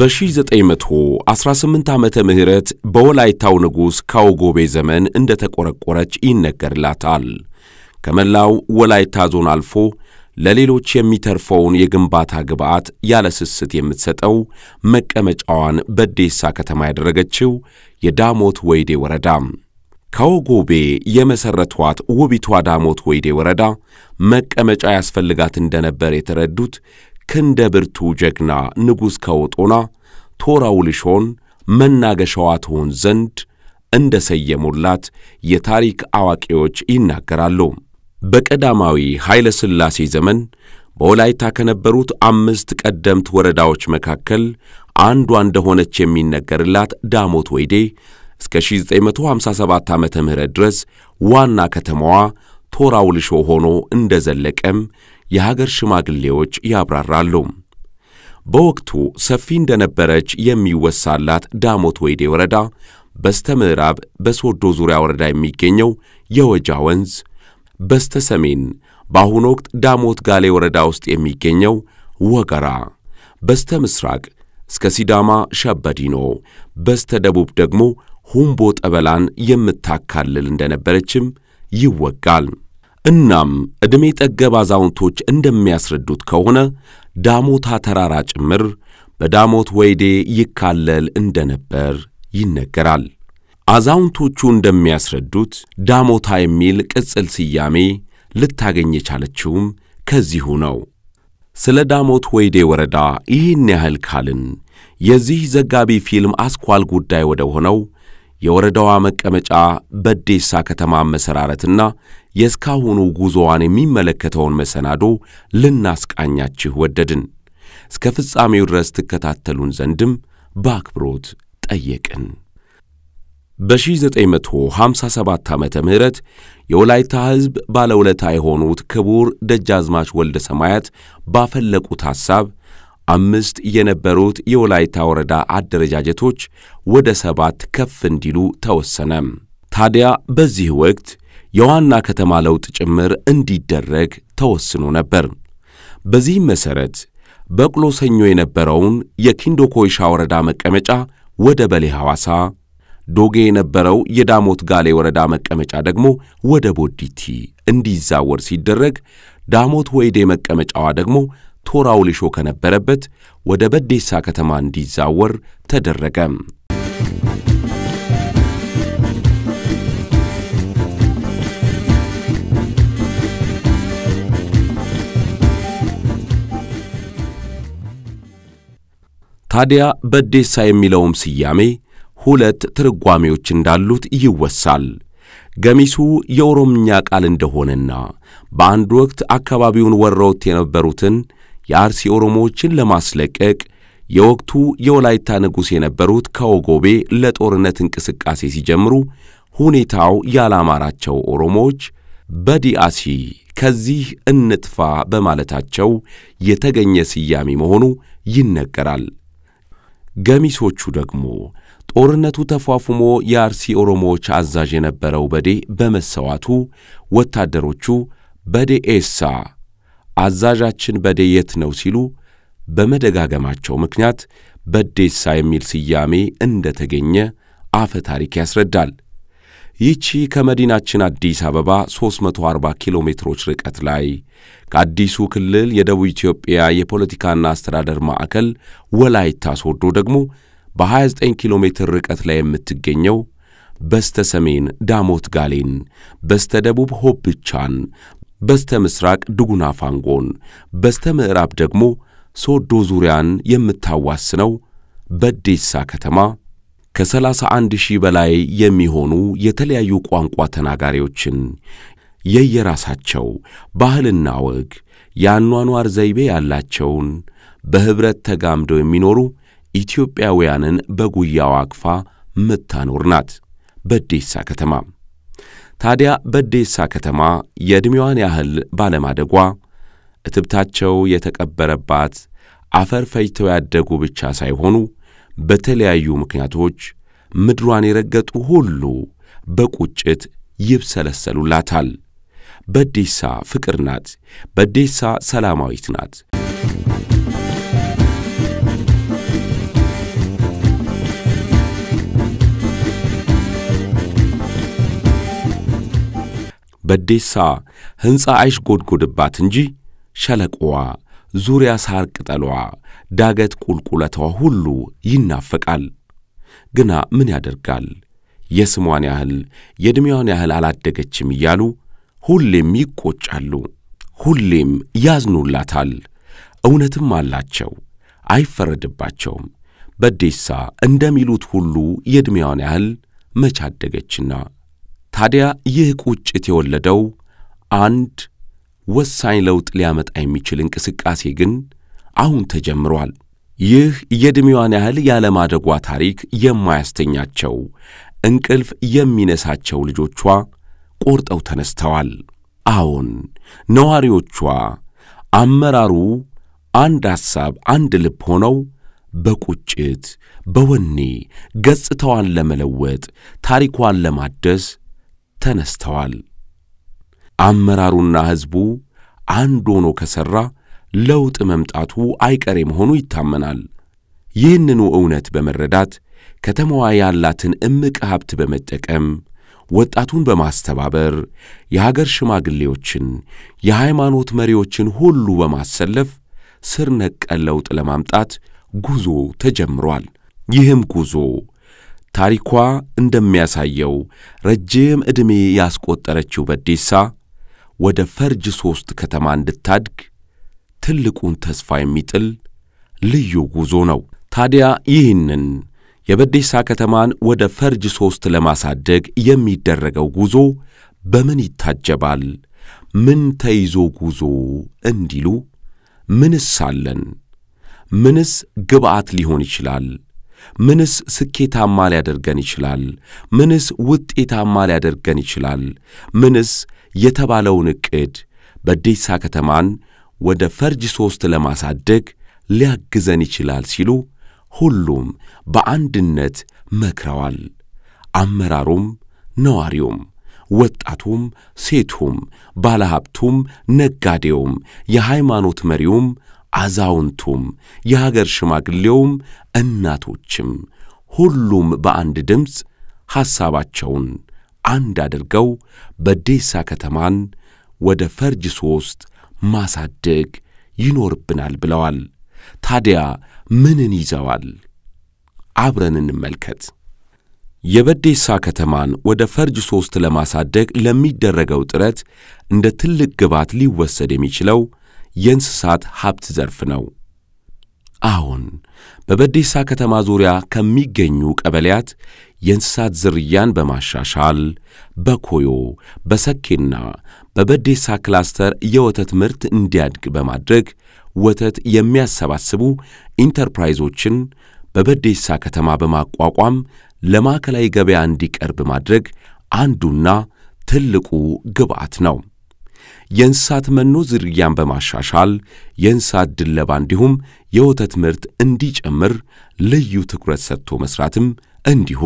በ1918 ዓመተ ምህረት በወላይታው ንጉሥ ካውጎቤ ዘመን እንደ ተቆረቆረች ይነገርላታል። ከመላው ወላይታ ዞን አልፎ ለሌሎች የሚተርፈውን የግንባታ ግብዓት ያለ ስስት የምትሰጠው መቀመጫዋን በዴሳ ከተማ ያደረገችው የዳሞት ወይዴ ወረዳ ካውጎቤ የመሠረቷት ውቢቷ ዳሞት ወይዴ ወረዳ መቀመጫ ያስፈልጋት እንደነበር የተረዱት ክንደ ብርቱ ጀግና ንጉሥ ከወጦና ቶራው ልሾን መናገሻዋ ትሆን ዘንድ እንደ ሰየሙላት የታሪክ አዋቂዎች ይናገራሉ። በቀዳማዊ ኃይለ ሥላሴ ዘመን በወላይታ ከነበሩት አምስት ቀደምት ወረዳዎች መካከል አንዷ እንደሆነች የሚነገርላት ዳሞት ወይዴ እስከ 1957 ዓመተ ምህረት ድረስ ዋና ከተማዋ ቶራው ልሾ ሆኖ እንደ ዘለቀም የሀገር ሽማግሌዎች ያብራራሉ። በወቅቱ ሰፊ እንደነበረች የሚወሳላት ዳሞት ወይዴ ወረዳ በስተ ምዕራብ በሶዶ ዙሪያ ወረዳ የሚገኘው የወጃ ወንዝ፣ በስተ ሰሜን በአሁኑ ወቅት ዳሞት ጋሌ ወረዳ ውስጥ የሚገኘው ወገራ፣ በስተ ምስራቅ እስከ ሲዳማ ሸበዲኖ፣ በስተ ደቡብ ደግሞ ሁምቦ ጠበላን የምታካልል እንደነበረችም ይወጋል። እናም ዕድሜ ጠገብ አዛውንቶች እንደሚያስረዱት ከሆነ ዳሞታ ተራራ ጭምር በዳሞት ወይዴ ይካለል እንደነበር ይነገራል። አዛውንቶቹ እንደሚያስረዱት ዳሞታ የሚል ቅጽል ስያሜ ልታገኝ የቻለችውም ከዚሁ ነው። ስለ ዳሞት ወይዴ ወረዳ ይህን ያህል ካልን የዚህ ዘጋቢ ፊልም አስኳል ጉዳይ ወደ ሆነው የወረዳዋ መቀመጫ በዴሳ ከተማ መሠራረትና የእስካሁኑ ጉዞዋን የሚመለከተውን መሰናዶ ልናስቃኛችሁ ወደድን። እስከ ፍጻሜው ድረስ ትከታተሉን ዘንድም በአክብሮት ጠየቅን። በ1957 ዓመተ ምህረት የወላይታ ሕዝብ ባለውለታ የሆኑት ክቡር ደጃዝማች ወልደ ሰማያት ባፈለቁት ሐሳብ አምስት የነበሩት የወላይታ ወረዳ አደረጃጀቶች ወደ ሰባት ከፍ እንዲሉ ተወሰነ። ታዲያ በዚህ ወቅት የዋና ከተማ ለውጥ ጭምር እንዲደረግ ተወስኖ ነበር። በዚህም መሠረት በቅሎ ሰኞ የነበረውን የኪንዶ ኮይሻ ወረዳ መቀመጫ ወደ በሌ ሐዋሳ፣ ዶጌ የነበረው የዳሞት ጋሌ ወረዳ መቀመጫ ደግሞ ወደ ቦዲቲ እንዲዛወር ሲደረግ ዳሞት ወይዴ መቀመጫዋ ደግሞ ቶራው ሊሾ ከነበረበት ወደ በዴሳ ከተማ እንዲዛወር ተደረገ። ታዲያ በዴሳ የሚለውም ስያሜ ሁለት ትርጓሜዎች እንዳሉት ይወሳል። ገሚሱ የኦሮምኛ ቃል እንደሆነና በአንድ ወቅት አካባቢውን ወረውት የነበሩትን የአርሲ ኦሮሞዎችን ለማስለቀቅ የወቅቱ የወላይታ ንጉሥ የነበሩት ከወጎቤ ለጦርነት እንቅስቃሴ ሲጀምሩ ሁኔታው ያላማራቸው ኦሮሞዎች በዲአሲ ከዚህ እንጥፋ በማለታቸው የተገኘ ስያሜ መሆኑ ይነገራል። ገሚሶቹ ደግሞ ጦርነቱ ተፏፉሞ የአርሲ ኦሮሞዎች አዛዥ የነበረው በዴ በመሰዋቱ ወታደሮቹ በዴ ኤሳ አዛዣችን በዴ የት ነው ሲሉ በመደጋገማቸው ምክንያት በዴሳ የሚል ስያሜ እንደተገኘ አፈ ታሪክ ያስረዳል። ይህቺ ከመዲናችን አዲስ አበባ 340 ኪሎ ሜትሮች ርቀት ላይ ከአዲሱ ክልል የደቡብ ኢትዮጵያ የፖለቲካና አስተዳደር ማዕከል ወላይታ ሶዶ ደግሞ በ29 ኪሎ ሜትር ርቀት ላይ የምትገኘው በስተ ሰሜን ዳሞት ጋሌን፣ በስተ ደቡብ ሆብቻን፣ በስተ ምስራቅ ድጉና ፋንጎን፣ በስተ ምዕራብ ደግሞ ሶዶ ዙሪያን የምታዋስነው በዴሳ ከተማ ከ31 ሺህ በላይ የሚሆኑ የተለያዩ ቋንቋ ተናጋሪዎችን የየራሳቸው ባህልና ወግ የአኗኗር ዘይቤ ያላቸውን በኅብረት ተጋምደው የሚኖሩ ኢትዮጵያውያንን በጉያዋ አቅፋ ምታኖር ናት በዴሳ ከተማ። ታዲያ በዴሳ ከተማ የዕድሜዋን ያህል ባለማደጓ እትብታቸው የተቀበረባት አፈር ፈጅተው ያደጉ ብቻ ሳይሆኑ በተለያዩ ምክንያቶች ምድሯን የረገጡ ሁሉ በቁጭት ይብሰለሰሉላታል። በዴሳ ፍቅር ናት። በዴሳ ሰላማዊት ናት። በዴሳ ሕንፃ አይሽጎድጎድባት እንጂ ሸለቆዋ፣ ዙሪያ ሳር ቅጠሏ፣ ዳገት ቁልቁለቷ ሁሉ ይናፈቃል። ግና ምን ያደርጋል የስሟን ያህል የዕድሜዋን ያህል አላደገችም እያሉ ሁሌም ይቆጫሉ፣ ሁሌም ያዝኑላታል። እውነትም አላቸው፣ አይፈረድባቸውም። በዴሳ እንደሚሉት ሁሉ የዕድሜዋን ያህል መች አደገችና። ታዲያ ይህ ቁጭት የወለደው አንድ ወሳኝ ለውጥ ሊያመጣ የሚችል እንቅስቃሴ ግን አሁን ተጀምሯል። ይህ የዕድሜዋን ያህል ያለማደጓ ታሪክ የማያስተኛቸው እንቅልፍ የሚነሳቸው ልጆቿ ቆርጠው ተነስተዋል። አዎን ነዋሪዎቿ፣ አመራሩ አንድ ሐሳብ፣ አንድ ልብ ሆነው በቁጭት በወኔ ገጽታዋን ለመለወጥ ታሪኳን ለማደስ ተነስተዋል። አመራሩና ሕዝቡ አንድ ሆኖ ከሠራ ለውጥ መምጣቱ አይቀሬ መሆኑ ይታመናል። ይህንኑ እውነት በመረዳት ከተማዋ ያላትን እምቅ ሀብት በመጠቀም ወጣቱን በማስተባበር የሀገር ሽማግሌዎችን፣ የሃይማኖት መሪዎችን ሁሉ በማሰለፍ ስር ነቀል ለውጥ ለማምጣት ጉዞ ተጀምሯል። ይህም ጉዞ ታሪኳ እንደሚያሳየው ረጅም ዕድሜ ያስቆጠረችው በዴሳ ወደ ፈርጅ ሦስት ከተማ እንድታድግ ትልቁን ተስፋ የሚጥል ልዩ ጉዞ ነው። ታዲያ ይህንን የበዴሳ ከተማን ወደ ፈርጅ ሦስት ለማሳደግ የሚደረገው ጉዞ በምን ይታጀባል? ምን ተይዞ ጉዞ እንዲሉ ምንስ አለን? ምንስ ግብዓት ሊሆን ይችላል? ምንስ ስኬታማ ሊያደርገን ይችላል? ምንስ ውጤታማ ሊያደርገን ይችላል? ምንስ የተባለውን ዕቅድ በዴሳ ከተማን ወደ ፈርጅ ሦስት ለማሳደግ ሊያግዘን ይችላል ሲሉ ሁሉም በአንድነት መክረዋል። አመራሩም፣ ነዋሪውም፣ ወጣቱም፣ ሴቱም፣ ባለሀብቱም፣ ነጋዴውም፣ የሃይማኖት መሪውም፣ አዛውንቱም፣ የሀገር ሽማግሌውም፣ እናቶችም ሁሉም በአንድ ድምፅ ሐሳባቸውን አንድ አድርገው በዴሳ ከተማን ወደ ፈርጅ ሦስት ማሳደግ ይኖርብናል ብለዋል። ታዲያ ምንን ይዘዋል? አብረን እንመልከት። የበዴሳ ከተማን ወደ ፈርጅ ሦስት ለማሳደግ ለሚደረገው ጥረት እንደ ትልቅ ግብዓት ሊወሰድ የሚችለው የእንስሳት ሀብት ዘርፍ ነው። አሁን በበዴሳ ከተማ ዙሪያ ከሚገኙ ቀበሌያት የእንስሳት ዝርያን በማሻሻል በኮዮ በሰኬና በበዴሳ ክላስተር የወተት ምርት እንዲያድግ በማድረግ ወተት የሚያሰባስቡ ኢንተርፕራይዞችን በበዴሳ ከተማ በማቋቋም ለማዕከላዊ ገበያ እንዲቀርብ ማድረግ አንዱና ትልቁ ግብዓት ነው። የእንስሳት መኖ ዝርያን በማሻሻል የእንስሳት ድለባ እንዲሁም የወተት ምርት እንዲጨምር ልዩ ትኩረት ሰጥቶ መሥራትም እንዲሁ።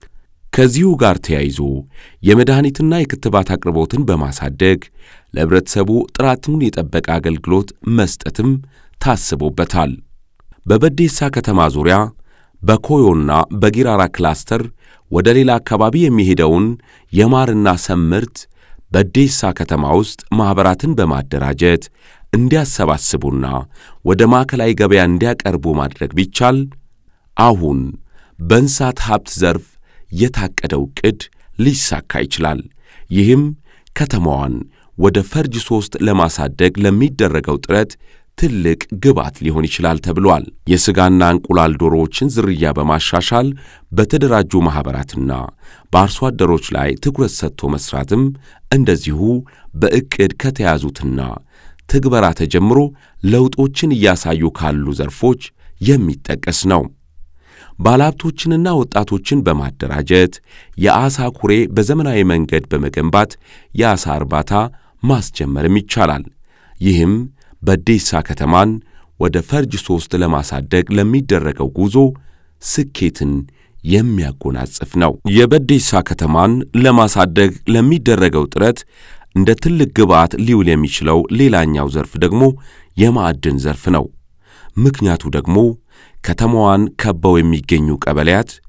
ከዚሁ ጋር ተያይዞ የመድኃኒትና የክትባት አቅርቦትን በማሳደግ ለሕብረተሰቡ ጥራቱን የጠበቀ አገልግሎት መስጠትም ታስቦበታል። በበዴሳ ከተማ ዙሪያ በኮዮና በጊራራ ክላስተር ወደ ሌላ አካባቢ የሚሄደውን የማርና ሰም ምርት በዴሳ ከተማ ውስጥ ማኅበራትን በማደራጀት እንዲያሰባስቡና ወደ ማዕከላዊ ገበያ እንዲያቀርቡ ማድረግ ቢቻል አሁን በእንስሳት ሀብት ዘርፍ የታቀደው ዕቅድ ሊሳካ ይችላል። ይህም ከተማዋን ወደ ፈርጅ ሦስት ለማሳደግ ለሚደረገው ጥረት ትልቅ ግብዓት ሊሆን ይችላል ተብሏል። የሥጋና እንቁላል ዶሮዎችን ዝርያ በማሻሻል በተደራጁ ማኅበራትና በአርሶ አደሮች ላይ ትኩረት ሰጥቶ መሥራትም እንደዚሁ በዕቅድ ከተያዙትና ትግበራ ተጀምሮ ለውጦችን እያሳዩ ካሉ ዘርፎች የሚጠቀስ ነው። ባለሀብቶችንና ወጣቶችን በማደራጀት የዓሣ ኩሬ በዘመናዊ መንገድ በመገንባት የዓሣ እርባታ ማስጀመርም ይቻላል። ይህም በዴሳ ከተማን ወደ ፈርጅ ሦስት ለማሳደግ ለሚደረገው ጉዞ ስኬትን የሚያጎናጽፍ ነው። የበዴሳ ከተማን ለማሳደግ ለሚደረገው ጥረት እንደ ትልቅ ግብዓት ሊውል የሚችለው ሌላኛው ዘርፍ ደግሞ የማዕድን ዘርፍ ነው። ምክንያቱ ደግሞ ከተማዋን ከበው የሚገኙ ቀበሌያት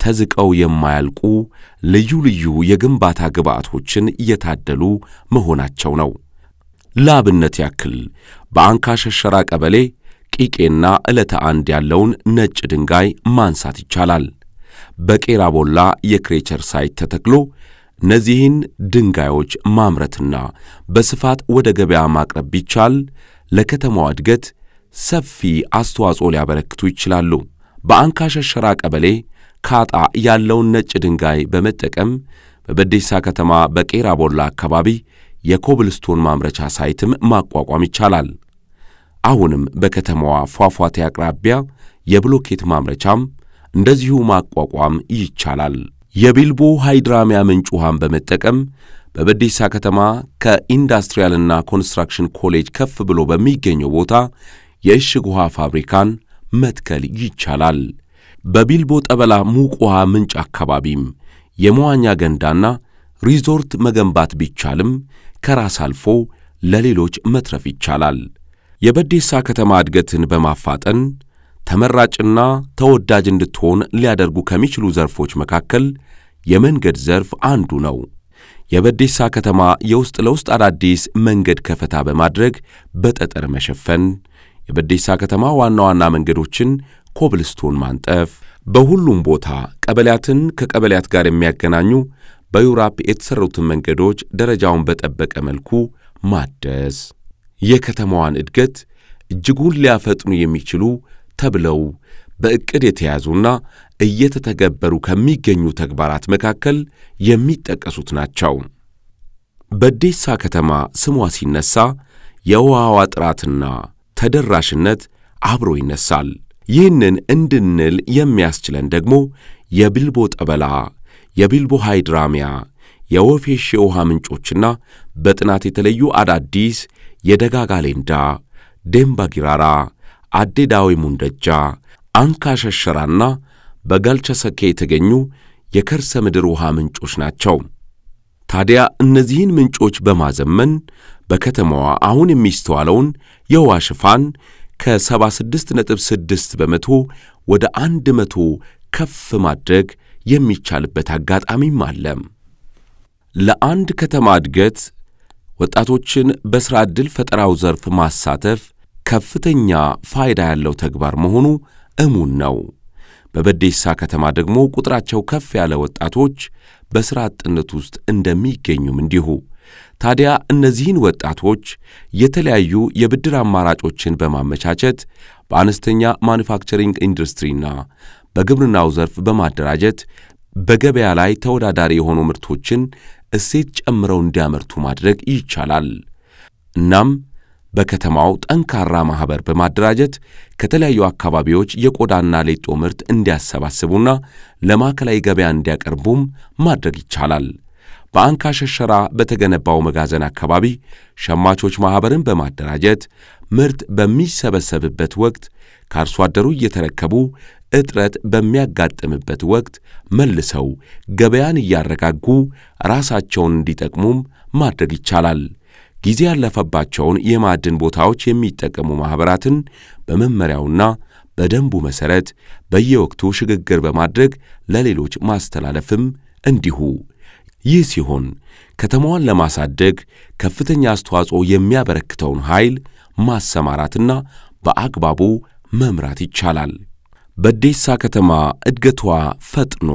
ተዝቀው የማያልቁ ልዩ ልዩ የግንባታ ግብዓቶችን እየታደሉ መሆናቸው ነው። ለአብነት ያክል በአንካ ሸሸራ ቀበሌ ቂቄና ዕለተ አንድ ያለውን ነጭ ድንጋይ ማንሳት ይቻላል። በቄራ ቦላ የክሬቸር ሳይት ተተክሎ እነዚህን ድንጋዮች ማምረትና በስፋት ወደ ገበያ ማቅረብ ቢቻል ለከተማዋ እድገት ሰፊ አስተዋጽኦ ሊያበረክቱ ይችላሉ። በአንካ ሸሸራ ቀበሌ ካጣ ያለውን ነጭ ድንጋይ በመጠቀም በበዴሳ ከተማ በቄራ ቦላ አካባቢ የኮብልስቶን ማምረቻ ሳይትም ማቋቋም ይቻላል። አሁንም በከተማዋ ፏፏቴ አቅራቢያ የብሎኬት ማምረቻም እንደዚሁ ማቋቋም ይቻላል። የቢልቦ ሃይድራሚያ ምንጭ ውሃን በመጠቀም በበዴሳ ከተማ ከኢንዱስትሪያልና ኮንስትራክሽን ኮሌጅ ከፍ ብሎ በሚገኘው ቦታ የእሽግ ውሃ ፋብሪካን መትከል ይቻላል። በቢልቦ ጠበላ ሙቅ ውሃ ምንጭ አካባቢም የመዋኛ ገንዳና ሪዞርት መገንባት ቢቻልም ከራስ አልፎ ለሌሎች መትረፍ ይቻላል። የበዴሳ ከተማ እድገትን በማፋጠን ተመራጭና ተወዳጅ እንድትሆን ሊያደርጉ ከሚችሉ ዘርፎች መካከል የመንገድ ዘርፍ አንዱ ነው። የበዴሳ ከተማ የውስጥ ለውስጥ አዳዲስ መንገድ ከፈታ በማድረግ በጠጠር መሸፈን፣ የበዴሳ ከተማ ዋና ዋና መንገዶችን ኮብልስቶን ማንጠፍ፣ በሁሉም ቦታ ቀበሌያትን ከቀበሌያት ጋር የሚያገናኙ በዩራፕ የተሠሩትን መንገዶች ደረጃውን በጠበቀ መልኩ ማደስ የከተማዋን እድገት እጅጉን ሊያፈጥኑ የሚችሉ ተብለው በዕቅድ የተያዙና እየተተገበሩ ከሚገኙ ተግባራት መካከል የሚጠቀሱት ናቸው። በዴሳ ከተማ ስሟ ሲነሳ የውሃዋ ጥራትና ተደራሽነት አብሮ ይነሳል። ይህንን እንድንል የሚያስችለን ደግሞ የቢልቦ ጠበላ፣ የቢልቦ ሃይድራሚያ፣ የወፌሽ የውሃ ምንጮችና በጥናት የተለዩ አዳዲስ የደጋጋ ሌንዳ፣ ዴምባ ጊራራ፣ አዴዳዊ ሙንደጃ፣ አንካ ሸሸራና በጋልቻ ሰኬ የተገኙ የከርሰ ምድር ውሃ ምንጮች ናቸው። ታዲያ እነዚህን ምንጮች በማዘመን በከተማዋ አሁን የሚስተዋለውን የውሃ ሽፋን ከ76.6 በመቶ ወደ 100 ከፍ ማድረግ የሚቻልበት አጋጣሚም አለ። ለአንድ ከተማ እድገት ወጣቶችን በሥራ ዕድል ፈጠራው ዘርፍ ማሳተፍ ከፍተኛ ፋይዳ ያለው ተግባር መሆኑ እሙን ነው። በበዴሳ ከተማ ደግሞ ቁጥራቸው ከፍ ያለ ወጣቶች በሥራ አጥነት ውስጥ እንደሚገኙም እንዲሁ። ታዲያ እነዚህን ወጣቶች የተለያዩ የብድር አማራጮችን በማመቻቸት በአነስተኛ ማኑፋክቸሪንግ ኢንዱስትሪና በግብርናው ዘርፍ በማደራጀት በገበያ ላይ ተወዳዳሪ የሆኑ ምርቶችን እሴት ጨምረው እንዲያመርቱ ማድረግ ይቻላል። እናም በከተማው ጠንካራ ማኅበር በማደራጀት ከተለያዩ አካባቢዎች የቆዳና ሌጦ ምርት እንዲያሰባስቡና ለማዕከላዊ ገበያ እንዲያቀርቡም ማድረግ ይቻላል። በአንካ ሸሸራ በተገነባው መጋዘን አካባቢ ሸማቾች ማኅበርን በማደራጀት ምርት በሚሰበሰብበት ወቅት ከአርሶ አደሩ እየተረከቡ እጥረት በሚያጋጥምበት ወቅት መልሰው ገበያን እያረጋጉ ራሳቸውን እንዲጠቅሙም ማድረግ ይቻላል። ጊዜ ያለፈባቸውን የማዕድን ቦታዎች የሚጠቀሙ ማኅበራትን በመመሪያውና በደንቡ መሠረት በየወቅቱ ሽግግር በማድረግ ለሌሎች ማስተላለፍም እንዲሁ። ይህ ሲሆን ከተማዋን ለማሳደግ ከፍተኛ አስተዋጽኦ የሚያበረክተውን ኃይል ማሰማራትና በአግባቡ መምራት ይቻላል። በዴሳ ከተማ እድገቷ ፈጥኖ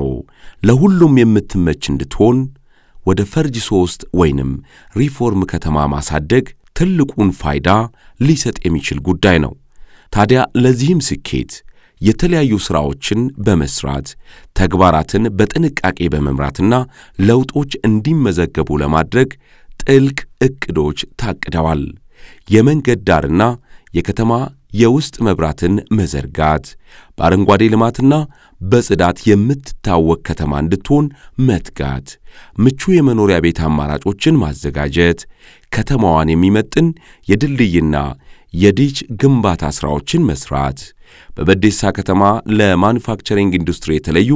ለሁሉም የምትመች እንድትሆን ወደ ፈርጅ ሦስት ወይንም ሪፎርም ከተማ ማሳደግ ትልቁን ፋይዳ ሊሰጥ የሚችል ጉዳይ ነው። ታዲያ ለዚህም ስኬት የተለያዩ ሥራዎችን በመሥራት ተግባራትን በጥንቃቄ በመምራትና ለውጦች እንዲመዘገቡ ለማድረግ ጥልቅ ዕቅዶች ታቅደዋል። የመንገድ ዳርና የከተማ የውስጥ መብራትን መዘርጋት፣ በአረንጓዴ ልማትና በጽዳት የምትታወቅ ከተማ እንድትሆን መትጋት፣ ምቹ የመኖሪያ ቤት አማራጮችን ማዘጋጀት፣ ከተማዋን የሚመጥን የድልድይና የዲች ግንባታ ሥራዎችን መሥራት፣ በበዴሳ ከተማ ለማኑፋክቸሪንግ ኢንዱስትሪ የተለዩ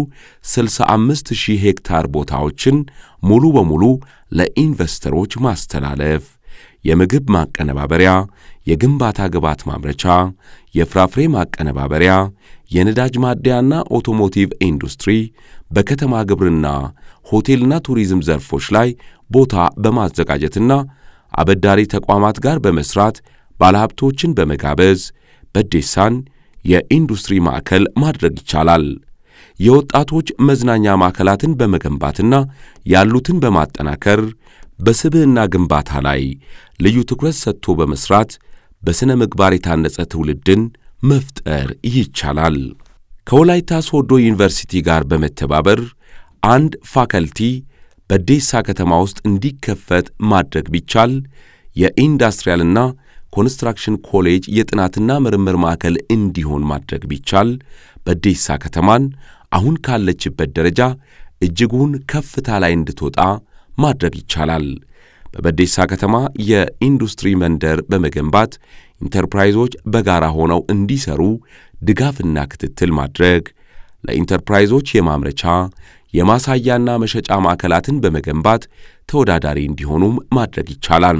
65 ሺህ ሄክታር ቦታዎችን ሙሉ በሙሉ ለኢንቨስተሮች ማስተላለፍ፣ የምግብ ማቀነባበሪያ፣ የግንባታ ግብዓት ማምረቻ፣ የፍራፍሬ ማቀነባበሪያ፣ የነዳጅ ማደያና ኦቶሞቲቭ ኢንዱስትሪ፣ በከተማ ግብርና፣ ሆቴልና ቱሪዝም ዘርፎች ላይ ቦታ በማዘጋጀትና አበዳሪ ተቋማት ጋር በመስራት ባለሀብቶችን በመጋበዝ በዴሳን የኢንዱስትሪ ማዕከል ማድረግ ይቻላል። የወጣቶች መዝናኛ ማዕከላትን በመገንባትና ያሉትን በማጠናከር በስብዕና ግንባታ ላይ ልዩ ትኩረት ሰጥቶ በመስራት በሥነ ምግባር የታነጸ ትውልድን መፍጠር ይቻላል። ከወላይታ ሶዶ ዩኒቨርሲቲ ጋር በመተባበር አንድ ፋከልቲ በዴሳ ከተማ ውስጥ እንዲከፈት ማድረግ ቢቻል የኢንዱስትሪያልና ኮንስትራክሽን ኮሌጅ የጥናትና ምርምር ማዕከል እንዲሆን ማድረግ ቢቻል በዴሳ ከተማን አሁን ካለችበት ደረጃ እጅጉን ከፍታ ላይ እንድትወጣ ማድረግ ይቻላል። በበዴሳ ከተማ የኢንዱስትሪ መንደር በመገንባት ኢንተርፕራይዞች በጋራ ሆነው እንዲሰሩ ድጋፍና ክትትል ማድረግ፣ ለኢንተርፕራይዞች የማምረቻ የማሳያና መሸጫ ማዕከላትን በመገንባት ተወዳዳሪ እንዲሆኑም ማድረግ ይቻላል።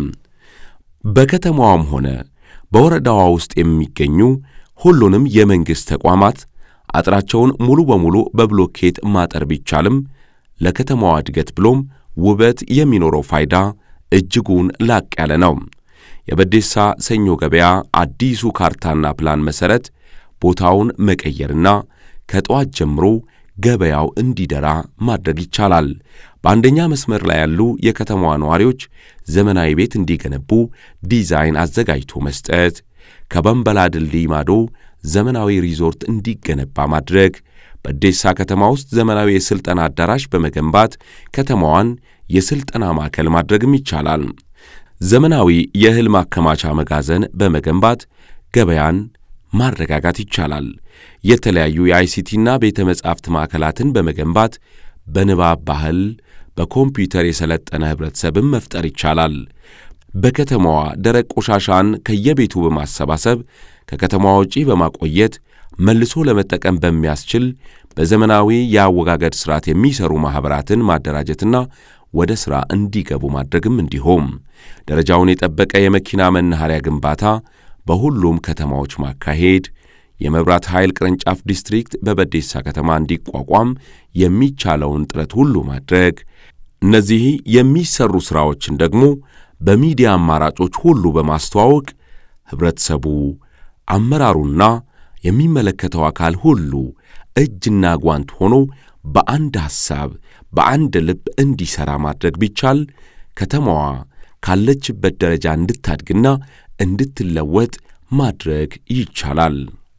በከተማዋም ሆነ በወረዳዋ ውስጥ የሚገኙ ሁሉንም የመንግሥት ተቋማት አጥራቸውን ሙሉ በሙሉ በብሎኬት ማጠር ቢቻልም ለከተማዋ እድገት ብሎም ውበት የሚኖረው ፋይዳ እጅጉን ላቅ ያለ ነው። የበዴሳ ሰኞ ገበያ አዲሱ ካርታና ፕላን መሠረት ቦታውን መቀየርና ከጠዋት ጀምሮ ገበያው እንዲደራ ማድረግ ይቻላል። በአንደኛ መስመር ላይ ያሉ የከተማዋ ነዋሪዎች ዘመናዊ ቤት እንዲገነቡ ዲዛይን አዘጋጅቶ መስጠት፣ ከበንበላ ድልድይ ማዶ ዘመናዊ ሪዞርት እንዲገነባ ማድረግ፣ በዴሳ ከተማ ውስጥ ዘመናዊ የሥልጠና አዳራሽ በመገንባት ከተማዋን የሥልጠና ማዕከል ማድረግም ይቻላል። ዘመናዊ የእህል ማከማቻ መጋዘን በመገንባት ገበያን ማረጋጋት ይቻላል። የተለያዩ የአይሲቲና ቤተ መጻሕፍት ማዕከላትን በመገንባት በንባብ ባህል፣ በኮምፒውተር የሰለጠነ ኅብረተሰብን መፍጠር ይቻላል። በከተማዋ ደረቅ ቆሻሻን ከየቤቱ በማሰባሰብ ከከተማዋ ውጪ በማቆየት መልሶ ለመጠቀም በሚያስችል በዘመናዊ የአወጋገድ ሥርዓት የሚሰሩ ማኅበራትን ማደራጀትና ወደ ሥራ እንዲገቡ ማድረግም እንዲሁም ደረጃውን የጠበቀ የመኪና መናኸሪያ ግንባታ በሁሉም ከተማዎች ማካሄድ፣ የመብራት ኃይል ቅርንጫፍ ዲስትሪክት በበዴሳ ከተማ እንዲቋቋም የሚቻለውን ጥረት ሁሉ ማድረግ፣ እነዚህ የሚሰሩ ሥራዎችን ደግሞ በሚዲያ አማራጮች ሁሉ በማስተዋወቅ ኅብረተሰቡ፣ አመራሩና የሚመለከተው አካል ሁሉ እጅና ጓንት ሆኖ በአንድ ሐሳብ በአንድ ልብ እንዲሠራ ማድረግ ቢቻል ከተማዋ ካለችበት ደረጃ እንድታድግና እንድትለወጥ ማድረግ ይቻላል።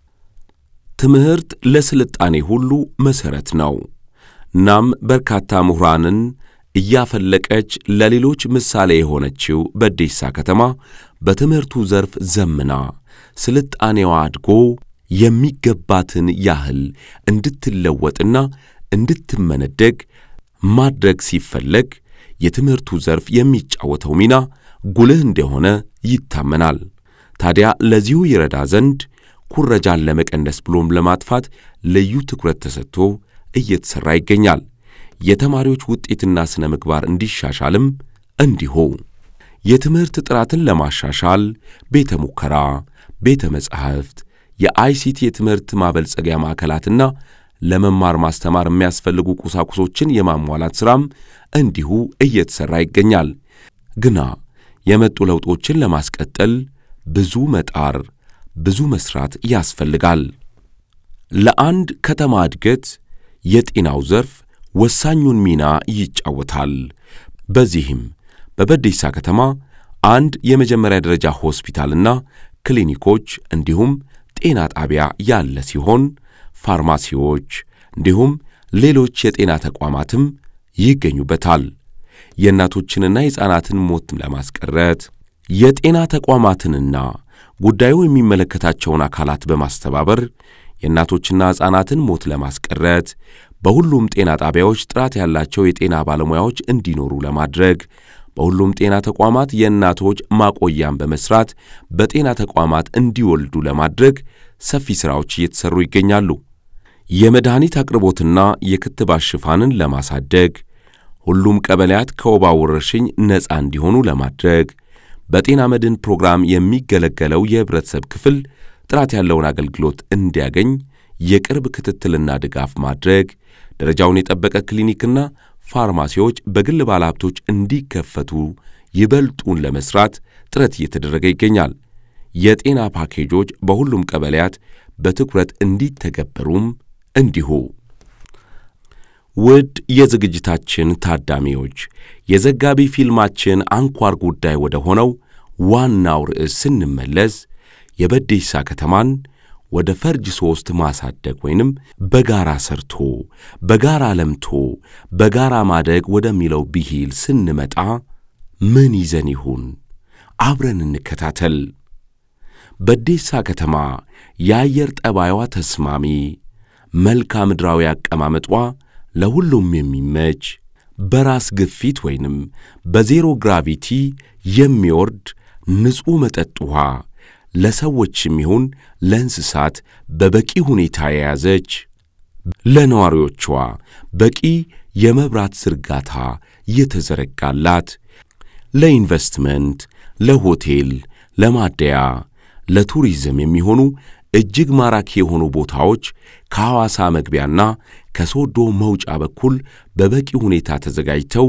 ትምህርት ለስልጣኔ ሁሉ መሠረት ነው። እናም በርካታ ምሁራንን እያፈለቀች ለሌሎች ምሳሌ የሆነችው በዴሳ ከተማ በትምህርቱ ዘርፍ ዘምና ስልጣኔዋ አድጎ የሚገባትን ያህል እንድትለወጥና እንድትመነደግ ማድረግ ሲፈለግ የትምህርቱ ዘርፍ የሚጫወተው ሚና ጉልህ እንደሆነ ይታመናል። ታዲያ ለዚሁ ይረዳ ዘንድ ኩረጃን ለመቀነስ ብሎም ለማጥፋት ልዩ ትኩረት ተሰጥቶ እየተሠራ ይገኛል። የተማሪዎች ውጤትና ሥነ ምግባር እንዲሻሻልም እንዲሁ የትምህርት ጥራትን ለማሻሻል ቤተ ሙከራ፣ ቤተ መጻሕፍት፣ የአይሲቲ የትምህርት ማበልጸጊያ ማዕከላትና ለመማር ማስተማር የሚያስፈልጉ ቁሳቁሶችን የማሟላት ሥራም እንዲሁ እየተሠራ ይገኛል። ግና የመጡ ለውጦችን ለማስቀጠል ብዙ መጣር፣ ብዙ መሥራት ያስፈልጋል። ለአንድ ከተማ እድገት የጤናው ዘርፍ ወሳኙን ሚና ይጫወታል። በዚህም በበዴሳ ከተማ አንድ የመጀመሪያ ደረጃ ሆስፒታልና ክሊኒኮች እንዲሁም ጤና ጣቢያ ያለ ሲሆን ፋርማሲዎች እንዲሁም ሌሎች የጤና ተቋማትም ይገኙበታል። የእናቶችንና የሕፃናትን ሞት ለማስቀረት የጤና ተቋማትንና ጉዳዩ የሚመለከታቸውን አካላት በማስተባበር የእናቶችና ሕፃናትን ሞት ለማስቀረት በሁሉም ጤና ጣቢያዎች ጥራት ያላቸው የጤና ባለሙያዎች እንዲኖሩ ለማድረግ በሁሉም ጤና ተቋማት የእናቶች ማቆያን በመስራት በጤና ተቋማት እንዲወልዱ ለማድረግ ሰፊ ሥራዎች እየተሠሩ ይገኛሉ። የመድኃኒት አቅርቦትና የክትባት ሽፋንን ለማሳደግ ሁሉም ቀበሌያት ከወባ ወረርሽኝ ነፃ እንዲሆኑ ለማድረግ በጤና መድን ፕሮግራም የሚገለገለው የህብረተሰብ ክፍል ጥራት ያለውን አገልግሎት እንዲያገኝ የቅርብ ክትትልና ድጋፍ ማድረግ፣ ደረጃውን የጠበቀ ክሊኒክና ፋርማሲዎች በግል ባለሀብቶች እንዲከፈቱ ይበልጡን ለመስራት ጥረት እየተደረገ ይገኛል። የጤና ፓኬጆች በሁሉም ቀበሌያት በትኩረት እንዲተገበሩም እንዲሁ። ውድ የዝግጅታችን ታዳሚዎች የዘጋቢ ፊልማችን አንኳር ጉዳይ ወደ ሆነው ዋናው ርዕስ ስንመለስ የበዴሳ ከተማን ወደ ፈርጅ ሦስት ማሳደግ ወይንም በጋራ ሰርቶ በጋራ ለምቶ በጋራ ማደግ ወደሚለው ብሂል ስንመጣ ምን ይዘን ይሁን? አብረን እንከታተል። በዴሳ ከተማ የአየር ጠባይዋ ተስማሚ፣ መልክዓ ምድራዊ አቀማመጧ ለሁሉም የሚመች በራስ ግፊት ወይንም በዜሮ ግራቪቲ የሚወርድ ንጹሕ መጠጥ ውሃ ለሰዎችም ይሁን ለእንስሳት በበቂ ሁኔታ የያዘች ለነዋሪዎቿ በቂ የመብራት ዝርጋታ የተዘረጋላት ለኢንቨስትመንት፣ ለሆቴል፣ ለማደያ፣ ለቱሪዝም የሚሆኑ እጅግ ማራኪ የሆኑ ቦታዎች ከሐዋሳ መግቢያና ከሶዶ መውጫ በኩል በበቂ ሁኔታ ተዘጋጅተው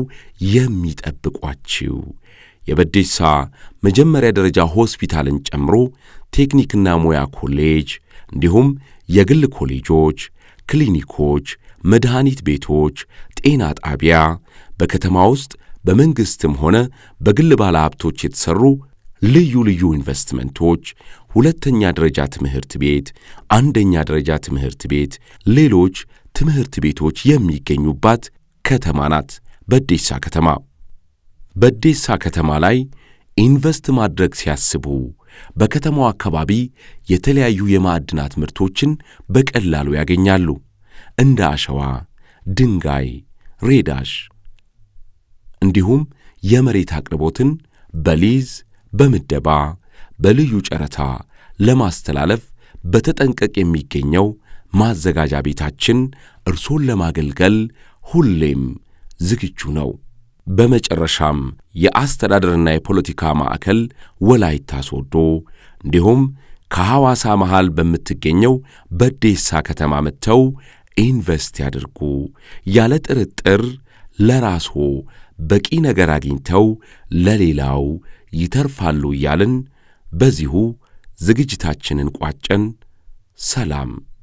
የሚጠብቋችው የበዴሳ መጀመሪያ ደረጃ ሆስፒታልን ጨምሮ ቴክኒክና ሙያ ኮሌጅ እንዲሁም የግል ኮሌጆች፣ ክሊኒኮች፣ መድኃኒት ቤቶች፣ ጤና ጣቢያ በከተማ ውስጥ በመንግሥትም ሆነ በግል ባለሀብቶች የተሠሩ ልዩ ልዩ ኢንቨስትመንቶች፣ ሁለተኛ ደረጃ ትምህርት ቤት፣ አንደኛ ደረጃ ትምህርት ቤት፣ ሌሎች ትምህርት ቤቶች የሚገኙባት ከተማ ናት በዴሳ ከተማ። በዴሳ ከተማ ላይ ኢንቨስት ማድረግ ሲያስቡ በከተማው አካባቢ የተለያዩ የማዕድናት ምርቶችን በቀላሉ ያገኛሉ። እንደ አሸዋ፣ ድንጋይ፣ ሬዳሽ እንዲሁም የመሬት አቅርቦትን በሊዝ በምደባ በልዩ ጨረታ ለማስተላለፍ በተጠንቀቅ የሚገኘው ማዘጋጃ ቤታችን እርሶን ለማገልገል ሁሌም ዝግጁ ነው። በመጨረሻም የአስተዳደርና የፖለቲካ ማዕከል ወላይታ ሶዶ እንዲሁም ከሐዋሳ መሃል በምትገኘው በዴሳ ከተማ መጥተው ኢንቨስት ያድርጉ። ያለ ጥርጥር ለራስዎ በቂ ነገር አግኝተው ለሌላው ይተርፋሉ እያልን በዚሁ ዝግጅታችንን ቋጨን። ሰላም።